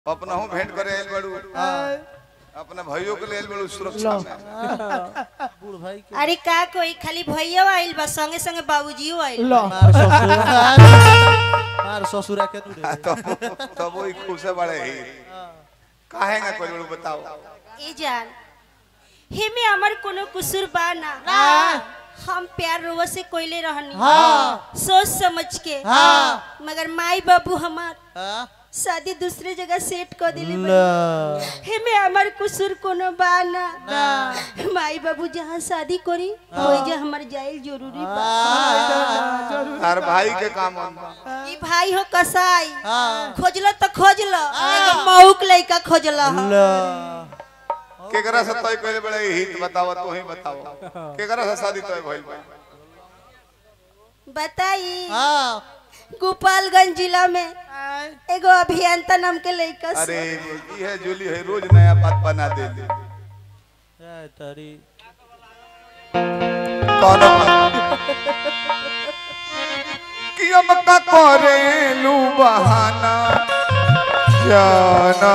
अपना हूँ भेंट करे आयल बड़ू अपना भाइयों के लिए आयल बड़ू सुरक्षा में बूढ़ भाई के अरे का कोई खाली भैया आइल बा संगे संगे बाबूजियो आइल लो मार ससुर मार ससुरा के तू रे तब तब वही खूब से बड़े ही काहे ना कोई बड़ू बताओ ए जान हे में हमर कोनो कुसुर बा ना हम प्यार रोवा से कोइले रहनी हाँ सोच समझ के हाँ मगर माई बाबू हमार हाँ शादी दूसरे जगह सेट कर दिले ल हे में हमर कुसुर कोनो बा ना ना माई बाबू जहाँ शादी करी वही जा हमर जाइल जरूरी बा हर भाई के काम हम ई भाई हो कसाई हाँ खोजलो तो खोजलो एगो मौक लइका खोजलो ल केकरा से तय कइले बड़े हित बताओ तू ही बताओ केकरा से शादी तय भइल बा बताई हाँ गोपालगंज जिला में एगो अभियंता नाम के लइका से। अरे ये है जूली है रोज नया बात बना दे दे ए तारी कौन कि हम का करेलू बहाना जाना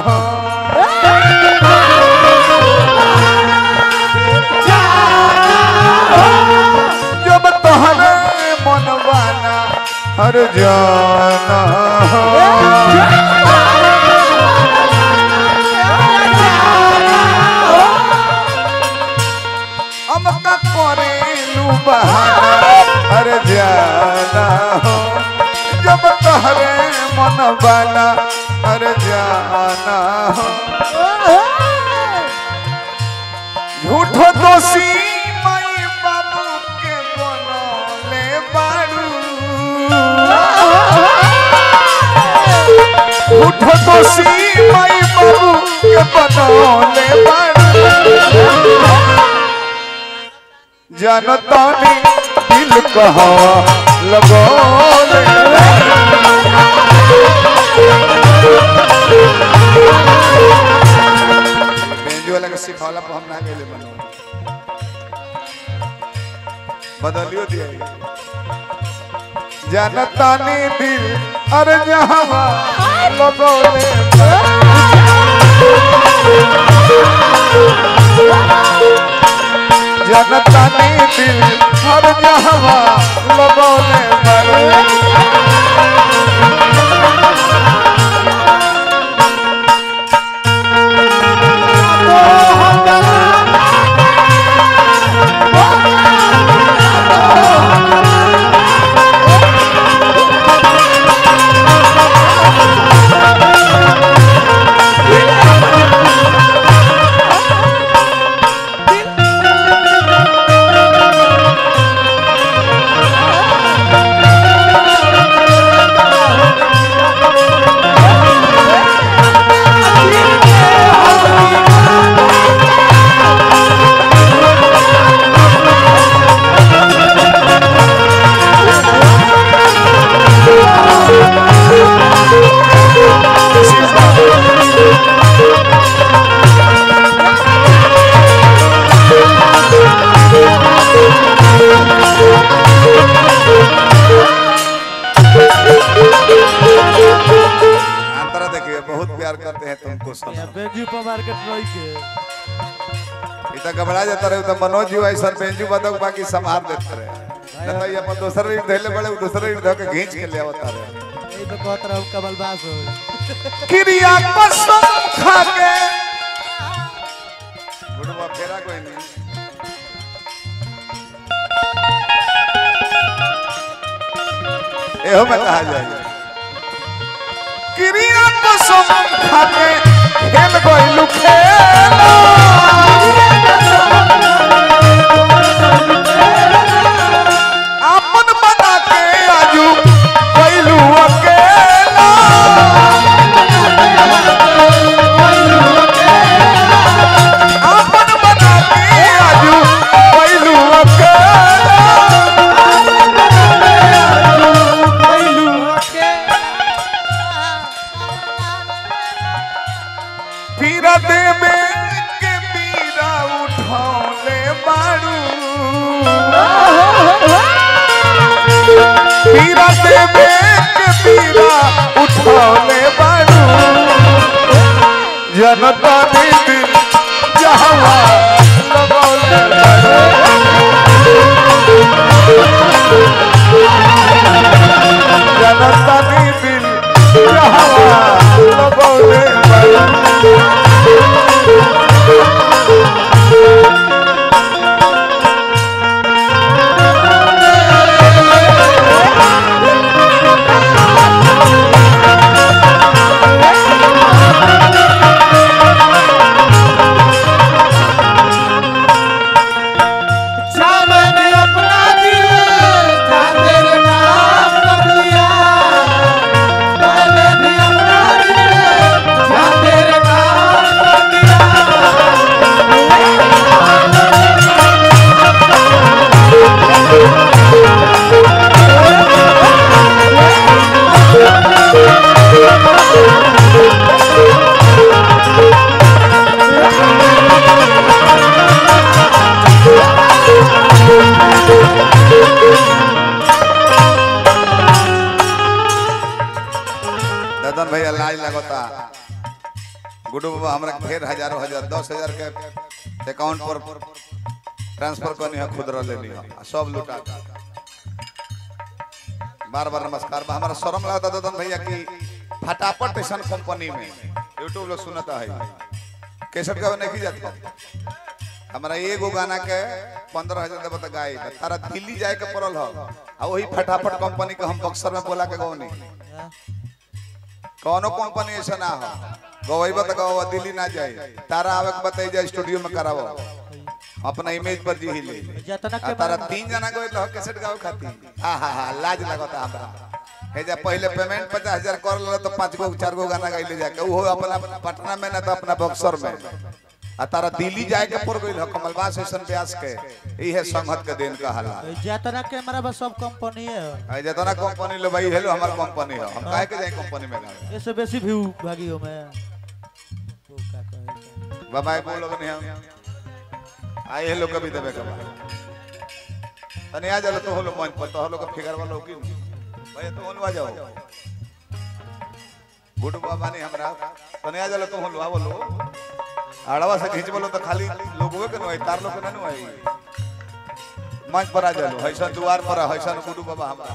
जब तोहरे मनवाना हर जाना हम का करेलू बहाना हर जाना हो जब तोहरे मनवाना हर जाना हो झूठो दोषी माई बाबू के बनले बारू झूठो दोषी माई बाबू के बनले बारू जनता ने दिल कहा लगोले बेंजो वाला के सिखौला पर हम ना गेले बनो बदलियो दिया जनता ने दिल अरे जहां लगोले जनता ने दिल हर जहां लगोले मरे अंतरा देखिए बहुत प्यार करते हैं तुमको सब यहाँ बेंजू पर मार्केट रही के इतना घबरा जाता रहे तो मनोज जी ऐसा बेंजू बदक बाकी संभाल देते रहे न तो ये अपन दूसरा रीड धैले बड़े दूसरा रीड धो के खींच के ले आवता रहे यही तो कहत रहा कमल बास हो क्रिया कसम खा के गुडवा फेरा कोई नहीं एहो में कहा जाए क्रिया कसम खा के खेल गइलू खेला आपन बना के आजू गइलू अकेला आपन बना के आजू गइलू अकेला पीरा दे में के पीरा उठौले बाड़ू पीरा दे में के पीरा उठौले बाड़ू जनता दीदी जहवा लगौले बारू जनता दीदी जहवा लगौले बारू मैंने अपना दिल था तेरे नाम कर लिया मैंने भी अपना दिल था तेरे नाम कर लिया ददन भैया लाज लगता गुड्डू बाबा हमरा के फेर हजारों हजार दस हजार के अकाउंट पर ट्रांसफर करनी है खुदरा लेनी है आ सब लुटा बार बार नमस्कार बा हमारा शर्म लगता ददन भैया की फटाफट ऐसा कंपनी में यूट्यूब लोग सुनता है कैसेट का नहीं जाता हमारा एगो गाना के पंद्रह हजार देबो तो गाय तारा दिल्ली जाए के पड़ल हो आ वही फटाफट कंपनी के हम बक्सर में बोला के गौनी कौनो कंपनी ऐसा ना हो गवैबा तो गवा दिल्ली ना जाए तारा आवे के बताई जा स्टूडियो में करावो अपना इमेज पर जी ले जतना आ के तारा मारा- तीन जना गए तो कैसेट गावे खाती हा हा हा लाज लगता हमरा हे जा पहले पेमेंट पचास हजार कर ले तो पांच गो चार गो गाना गाइले जाके वो अपना पटना में ना तो अपना बक्सर में आ तारा दिल्ली जाए के पड़ गइल हो कमलबास ऐसन ब्यास के इहे संगत के दिन का हल्ला जतना के हमारा बस सब कंपनी है आ जितना कंपनी लो भाई हेलो हमार कंपनी हो हम काहे के जाए कंपनी में गावे इससे बेसी व्यू भागी हो मैं वो का कहे बाबा एक बोलो नहीं हम आए हेलो कभी देवे के बाद तने आ जालो तो होलो मंच पर तो होलो का फिगर वाला की भाई तो होलो आ जाओ गुड बाबा नहीं हमरा तने आ जालो तो होलो आ बोलो आड़वा से खींच बोलो तो खाली लोगवे के नहीं तार लोग के नहीं आई मंच पर आ जालो हैसन द्वार पर हैसन गुडू बाबा हमरा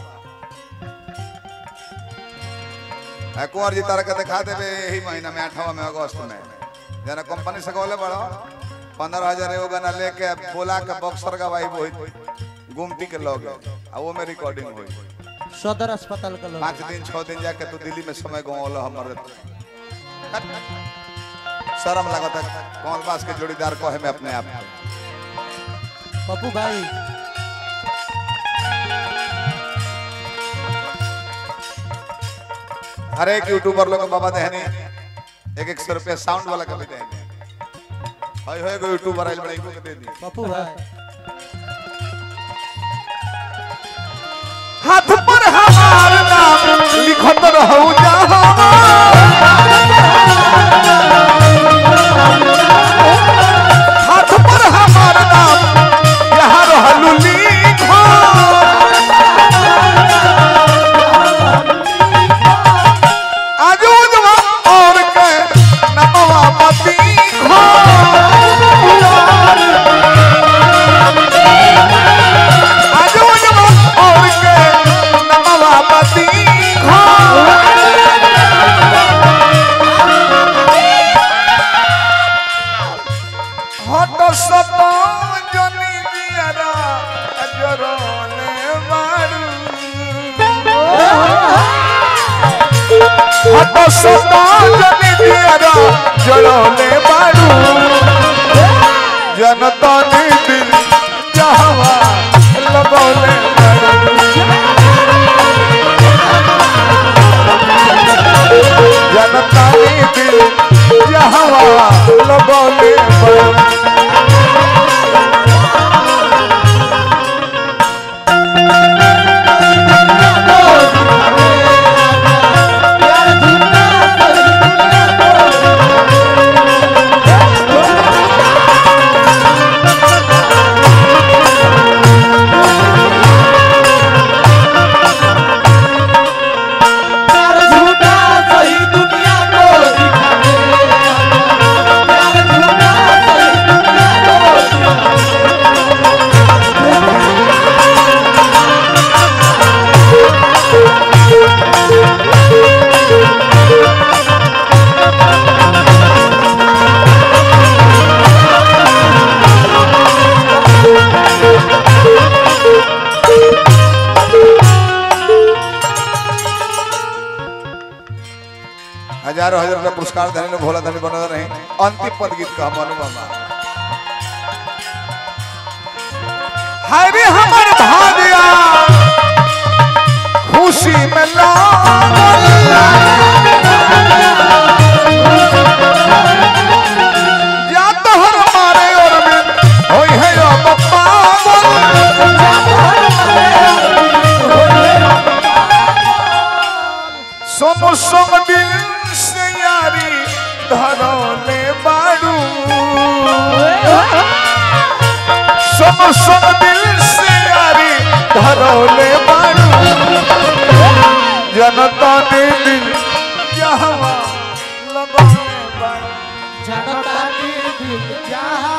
है कुंवर जी तारा के दिखा देवे यही महीना में आठवा में अगस्त में जना कंपनी से कहले बड़ो पंद्रह हजार एगो गाना लेके बोला के बक्सर का भाई वही गुमटी के लगे आ वो में रिकॉर्डिंग हुई सदर अस्पताल का लोग पाँच दिन छह दिन जाके तू दिल्ली में समय गवाल हमर शर्म लागत है कौन बास के जोड़ीदार कहे में अपने आप को। पप्पू भाई हर एक यूट्यूबर लोग बाबा देहनी एक एक सौ रुपया साउंड वाला कभी देहनी हई हो एगो यूट्यूबर आइल बड़ा इनको के दे दी पप्पू भाई हाथ पर हमार नाम लिखत रहू जहां हाथ पर हमार नाम यहाँ रहलू लिखो आजूजवा और के नमवा पति खो आजूजवा और के नमवा पति खो हट सत जनी दियारा अजरले मारू हट सत जनी दियारा जरले मारू जनता नी दिल जहवा लगौले मारू जनता नी दिल जहवा लगौले मारू प्यार झूठा सही दुनिया को दिखावे रुपया पुरस्कार देने लो भोला धनी बना रहे अंतिम पद गीत का मनु मामा हाय रे हमर भाग्या खुशी में लागल या तोहर मारे और में होई है अब पागल सोनो सोम दिल से यारी धरोले बाड़ू सोनो सोम दिल से यारी धरोले बाड़ू जनता ने दिल जहवा लगाने बाड़ू जनता के दिल जहाँ